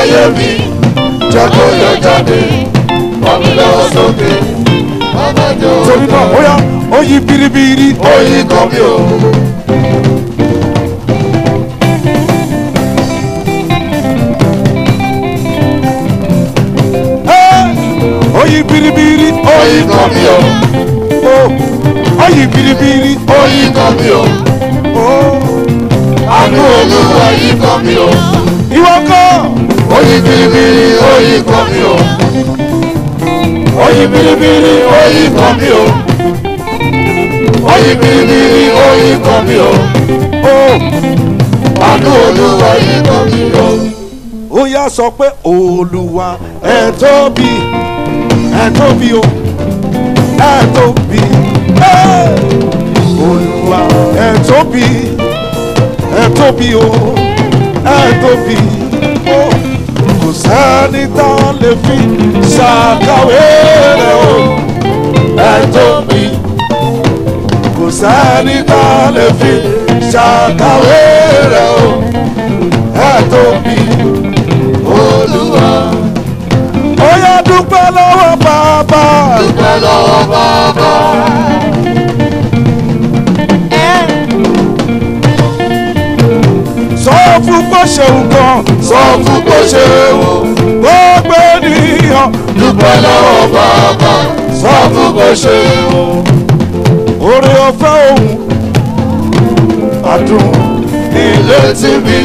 ayé mi jẹ́ kó yọ jáde bàmí lọ́wọ́ sókè bàbá jọ torí náà ó yá ó yí biribiri oyin kan mi ò. Ẹ́, ó yí biribiri oyin kan mi ò. ó ó yí biribiri oyin kan mi ò. ó àánú olúwa yìí kan mi ò. ìwọ kọ́ oyin biribiri oyin kan mi ò. oyin biribiri oyin kan mi ò. oyin biribiri oyin kan mi ò. ó àánú olúwa yìí kan mi ò. ó yá sọ pé olúwa ẹ tóbi ẹ tóbi o ẹ tóbi ẹ́, olúwa ẹ tóbi ẹ tóbi o ẹ tóbi o kò sẹ́ni tá a lè fi ṣàkàwé rẹ̀ o ẹ tóbi kò sẹ́ni tá a lè fi ṣàkàwé rẹ̀ o ẹ tóbi olúwa ó yá dúpẹ́ lọ́wọ́ bàbá dúpẹ́ lọ́wọ́ bàbá. sọ fún bó ṣeun kan sọ fún bó ṣe wò. gbogbo ènìyàn dúpẹ́ lọ́wọ́ bàbá. sọ fún bó ṣe wò. oore ọ̀fẹ́ òun àdùn ilé tí mi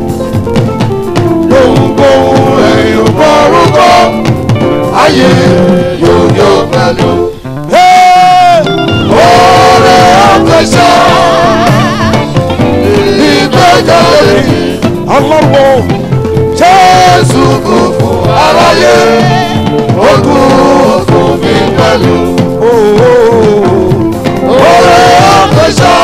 gbohùngbohùn ẹ̀yìn borúkọ ayé yóò yọ pẹ̀lú Hey! oore àfẹsẹ̀ ìgbẹ́jáde ọlọ́wọ́ jésù kù fún aráyé ó kù fún mi pẹ̀lú oore àfẹsẹ̀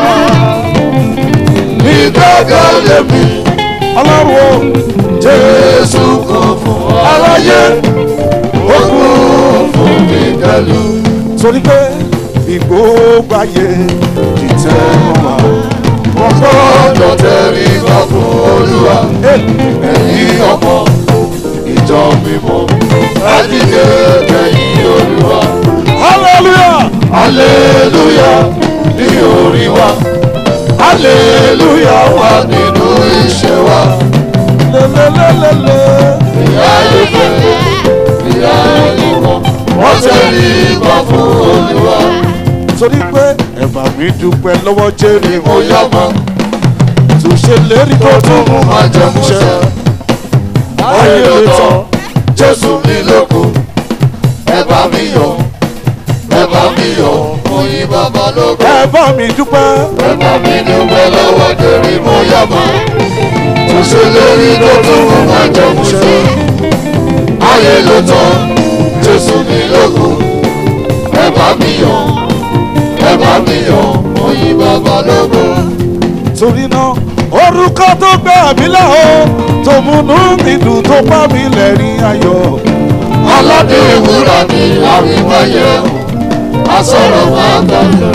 ìgbẹ́jáde mi ọlọ́wọ́ jésù kù fún aráyé ó kù fún mi pẹ̀lú. torí pé ìgbógbó ayé ìtẹ́ wọn wà gbọ́dọ̀ tẹ̀rí ká fún olúwa ẹ̀yìn ọmọ ìjọ mímọ́ àdìgẹ́ kẹ́yìn olúwa hallelujah aleluya ní orí wa aleluya wà nínú iṣẹ́ wa lélẹ́lẹ́lẹ́lẹ́ ìyá ìfẹ́ ìyá ìmọ̀ wọ́n tẹ̀rí ká fún olúwa torí pé ẹ̀bà mi dúpẹ́ lọ́wọ́ jẹ́rìí ni mo yá mọ́ tó ṣe lérí tó tún mú máa jẹ mú ṣe ayé ló tán jésù mi lóko ẹ bá mi yọ̀ ẹ bá mi yọ̀ mo yí bàbá lóko ẹ̀bà mi dúpẹ́ ẹ bá mi dúpẹ́ lọ́wọ́ dèrè mo yá mọ́ tó ṣe lérí tó tún mú máa jẹ mú ṣe ayé ló tán jésù mi lóko ẹ bá mi yọ̀ ẹ bá mi yọ̀ mo yí bàbá lóko. torí náà orúkọ tó gbé mi lẹ́ o tó múnú mi dùn tó pa mi lẹ́rìn ayọ̀ aládé ìwúrà ni àwíwáyé o asọ̀rọ̀ máa gbàgbé.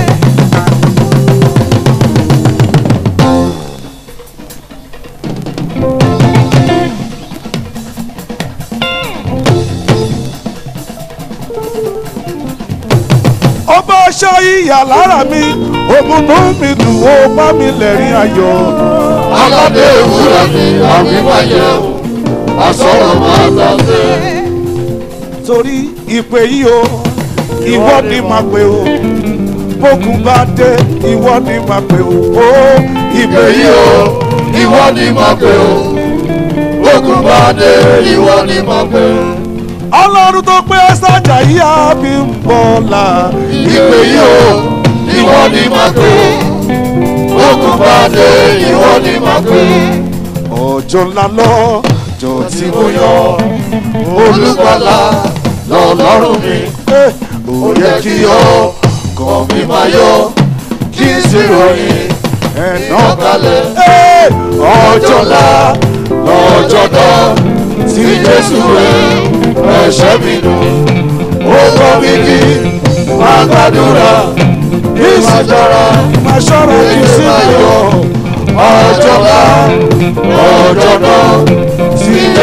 ọba aṣọ ìyà lára mi òmùnú mi dùn ó pa mi lẹ́rìn ayọ̀ aládé ìwúrà ni àwíwáyé o asọ̀rọ̀ máa gbàgbé. torí ìpè yìí o ìwọ ni màá pè o bókun bá dé ìwọ ni màá pè o ó ìpè ìpè yìí o ìwọ ni máa pè o ogun bá dé ìwọ ni máa pè o. ọlọ́run tó pé sájà yìí á fi ń bọ̀ là ìpè yìí o ìwọ ni máa pè o ogun bá dé ìwọ ni máa pè o. ọjọ́ ńlá lọ́jọ́ tí mo yọ olùgbàlà lọ́lọ́run mi. ẹ́ ó yẹ kí ọ kàn mí máa yọ kí n sì ròyìn ẹ̀nà ọ̀kalẹ̀ ẹ́ ọjọ́ ńlá lọ́jọ́ náà tí jésù rẹ̀ ẹ̀ṣẹ̀ mi nù. ó kọ́ mi kí máa gbàdúrà kí máa jọra máa ṣọ́ra kí n sì lọ ọjọ́ ńlá lọ́jọ́ náà tí jésù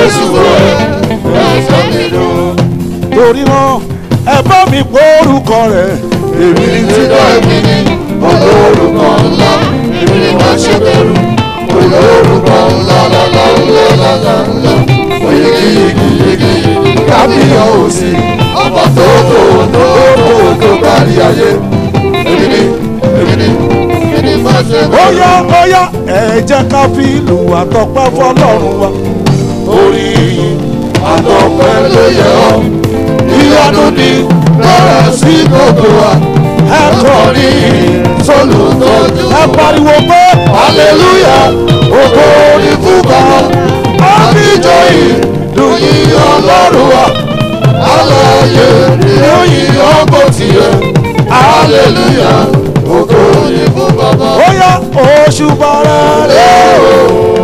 Jésù rẹ̀ ẹ̀sọ́ mi dùn. torí náà ẹ bá mi gbórúkọ rẹ̀ èmi ní ti Títọ́ èmi ni olórúkọ ńlá, èmi ni máa ṣe bẹ̀rù. Olórúkọ ńlá lálá ńlá lálá ńlá. Oyigi yigi yigi kábíyàn òsì. Ọba tó tó tó tó tó kárí ayé. Èmi ni èmi ni èmi ni máa ṣe bẹ̀rù. óyá óyá ẹ jẹ́ ká fi ìlú àtọ́pẹ́ fọlọ́run wa orí àtọ̀pẹ́ ló yẹ ọ́. Ìyanu ni bẹ̀rẹ̀ sí gbogbo wa. ẹ kọrin Sólùtọ́jú. ẹ pariwo pé Hallelujah, ògo ni fún bàbá. Àbíjọ ìdùn yìí ọlọ́run wa. Aláyé ni ó yìn ọgbọ́n tiẹ̀. Hallelujah, ògo ni fún bàbá. óyá oṣù bàrẹ̀ rẹ̀.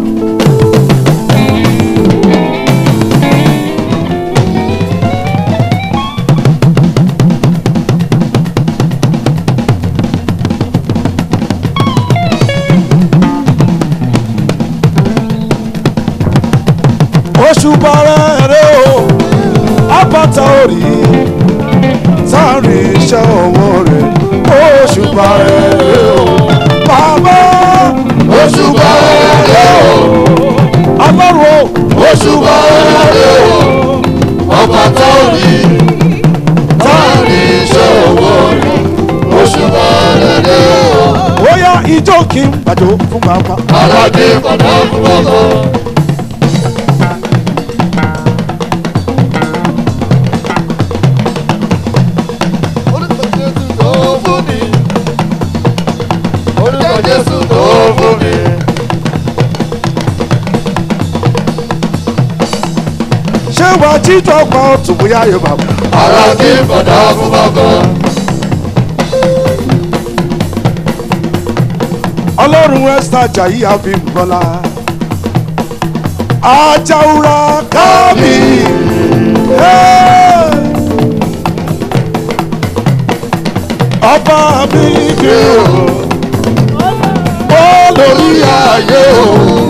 oṣù bàrẹ̀ rẹ̀ o àbàtà orí sáré iṣẹ́ ọwọ́ rẹ̀ oṣù bàrẹ̀ rẹ̀ o bàbá Oṣù bàrẹ̀ o, ọlọ́run o oṣù bàrẹ̀ o, ọba tó rí táàrí iṣẹ́ owó rẹ̀. Oṣù bàrẹ̀ o, bóyá ijó kí n gbàjọ fún bàbá. aládé padà fún bàbá. Orúkọ Jésù tó fún mi. Orúkọ Jésù tó fún mi. ṣé wàá jíjọ pa ọtún bóyá yóò bá wà. Aládé padà fún bàbá. ọlọ́run ẹ́sítà jàyí àfihànbọ́lá ajáwúra kábì Hey! ọba mi gbé o ó lórí ayé o